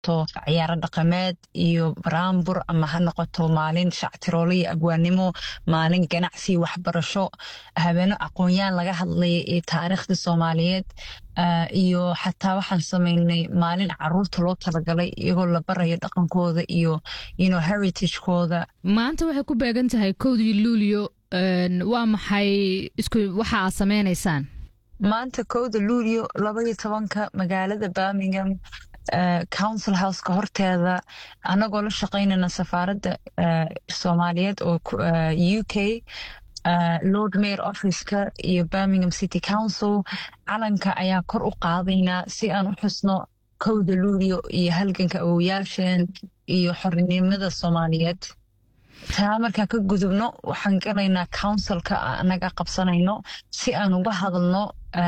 noqoto ciyaaro dhaqameed iyo baraambur ama ha noqoto maalin shactiroole iyo abwaanimo maalin ganacsi waxbarasho habeeno aqoon-yaan laga hadlaya iyo taariikhda soomaaliyeed iyo xataa waxaan sameynay maalin caruurta loo talagalay iyagoo la barayo dhaqankooda iyo ino heritagekooda maanta waxay ku beegan tahay kowdii luulio waa maxay isku waxa aad sameynaysaan maanta kowda luulio labaiyo tobanka magaalada birmingham council houseka horteeda anagoo la shaqaynayna safaaradda soomaaliyeed oo u k lord mayor officeka iyo birmingham city council calanka ayaa kor u qaadaynaa si aan u xusno kowda luulio iyo halganka awoyaasheen iyo xornimada soomaaliyeed taa markaan ka gudubno waxaan galaynaa councilka anaga qabsanayno si aan uga hadalno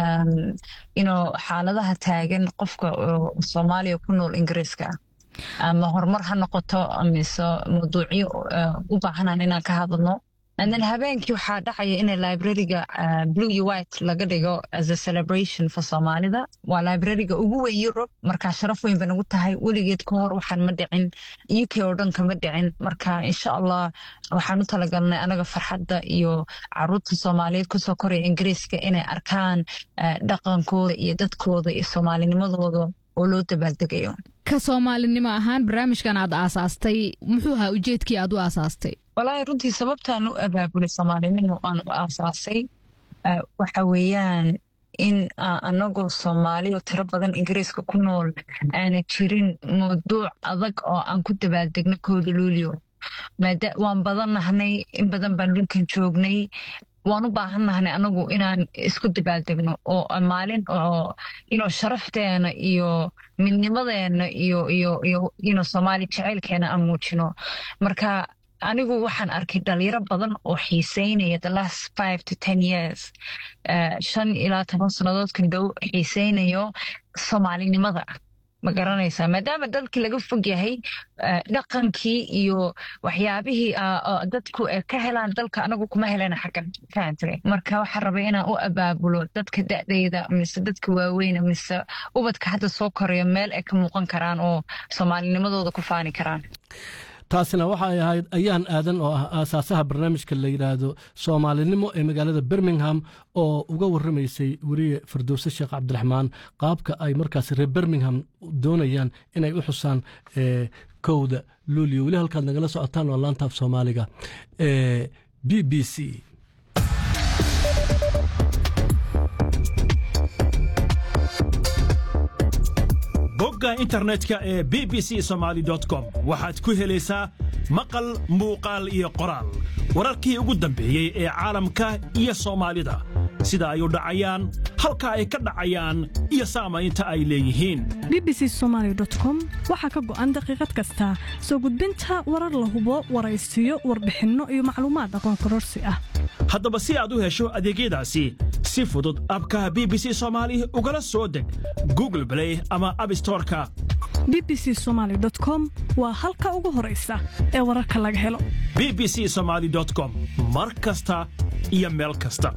ino xaaladaha taagan qofka soomaaliya ku nool ingiriiska ama horumar ha noqoto mise mawduucyo u baahanaan inaan ka hadalno then habeenkii waxaa dhacaya in librariga blue iyo white laga dhigo as a celebration for soomaalida waa librariga ugu weyn europe marka sharaf weyn ba nagu tahay weligeed ka hor waxaan ma dhicin u k oo dhan kama dhicin marka insha allah waxaan u talagalnay anaga farxadda iyo caruurta soomaaliyeed kusoo koraya ingiriiska inay arkaan dhaqankooda iyo dadkooda iyo soomaalinimadooda oo loo dabaaldegayo ka soomaalinimo ahaan barnaamijkan aad aasaastay muxuu ahaa ujeedkii aad u aasaastay walaahi runtii sababtaan u abaabulay soomaalinimo aan u aasaasay waxa weeyaan in anagoo soomaaliyo tiro badan ingiriiska ku nool aana jirin mawduuc adag oo aan ku dabaaldegno kooda luulio waan badan nahnay in badan baan dhulkan joognay waan u baahan nahnay anagu inaan isku dabaaldegno oo maalin oo ino sharafteena iyo midnimadeena iyo iyo iyo ino soomaali jaceylkeena aan muujino marka anigu waxaan arkay dhalinyaro badan oo xiiseynaya the last five to ten years shan ilaa toban sannadoodkan dhow xiiseynayo soomaalinimada ma garanaysaa maadaama dalkii laga fog yahay dhaqankii iyo waxyaabihii dadku ka helaan dalka anagu kuma helana xaggan fahamtay marka waxaan rabay inaan u abaabulo dadka da'dayda mise dadka waaweyn mise ubadka hadda soo koraya meel ay ka muuqan karaan oo soomaalinimadooda ku faani karaan taasina waxay ahayd ayaan aadan oo ah aasaasaha barnaamijka la yidhaahdo soomaalinimo ee magaalada birmingham oo uga warramaysay weriye firdowse sheekh cabdiraxmaan qaabka ay markaas reer birmingham doonayaan inay u xusaan kowda luulio weli halkaad nagala socotaan waa laantaaf soomaaliga b b c bogga internetka ee b b c somaali com waxaad ku helaysaa maqal muuqaal iyo qoraal wararkii ugu dambeeyey ee caalamka iyo soomaalida sida ay u dhacayaan halka ay ka dhacayaan iyo saamaynta ay leeyihiin b b c somaali com waxaa ka go'an daqiiqad kasta soo gudbinta warar la hubo waraysiyo warbixinno iyo macluumaad aqoon kororsi ah haddaba si aad u hesho adeegyadaasi si fudud abkaha b b c soomaali ugala soo deg google blay ama abstoreka b b c somaali com waa halka ugu horaysa ee wararka laga helo b b c somaali com mar kasta iyo meel kasta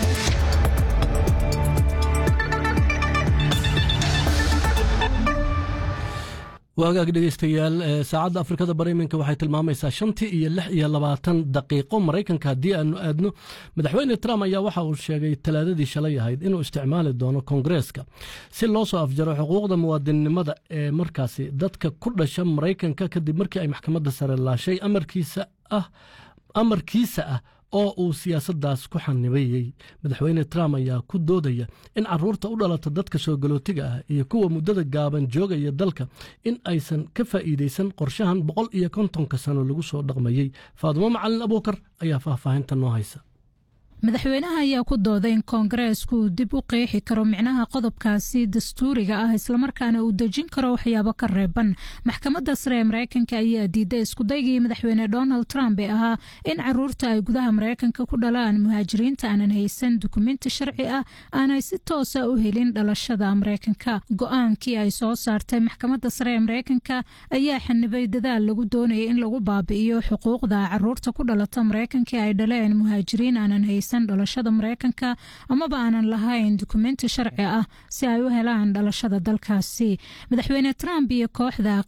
waagaag dhegeystayaal saacadda afrikada bari iminka waxay tilmaamaysaa shantii iyo lix iyo labaatan daqiiqo maraykanka haddii aanu aadno madaxweyne trump ayaa waxa uu sheegay talaadadii shalay ahayd inuu isticmaali doono koongareeska si loo soo afjaro xuquuqda muwaadinnimada ee markaasi dadka ku dhasha maraykanka kadib markii ay maxkamadda sare laashay amarkiisa ah amarkiisa ah oo uu siyaasaddaas ku xanibayey madaxweyne trump ayaa ku doodaya in caruurta u dhalata dadka soo galootiga ah iyo kuwa muddada gaaban joogaya dalka in aysan ka faa'iidaysan qorshahan boqol iyo kontonka sano lagu soo dhaqmayey faadumo macalin abuukar ayaa faahfaahinta noo haysa madaxweynaha ayaa ku dooday in koongareesku uu dib u qeexi karo micnaha qodobkaasi dastuuriga ah islamarkaana uu dejin karo waxyaabo ka reeban maxkamadda sare ee mareykanka ayaa diiday iskudaygii madaxweyne donald trump ee ahaa in caruurta ay gudaha mareykanka ku dhalaan muhaajiriinta aanan haysan dukumenti sharci ah aanay si toosa u helin dhalashada mareykanka go-aankii ay soo saartay maxkamadda sare ee mareykanka ayaa xanibay dadaal lagu doonayay in lagu baabi'iyo xuquuqda caruurta ku dhalata mareykanka ay dhaleen muhaajiriin aanan haysan dhalashada mareykanka amaba aanan lahayn dukumenti sharci ah si ay u helaan dhalashada dalkaasi madaxweyne trump iyo kooxda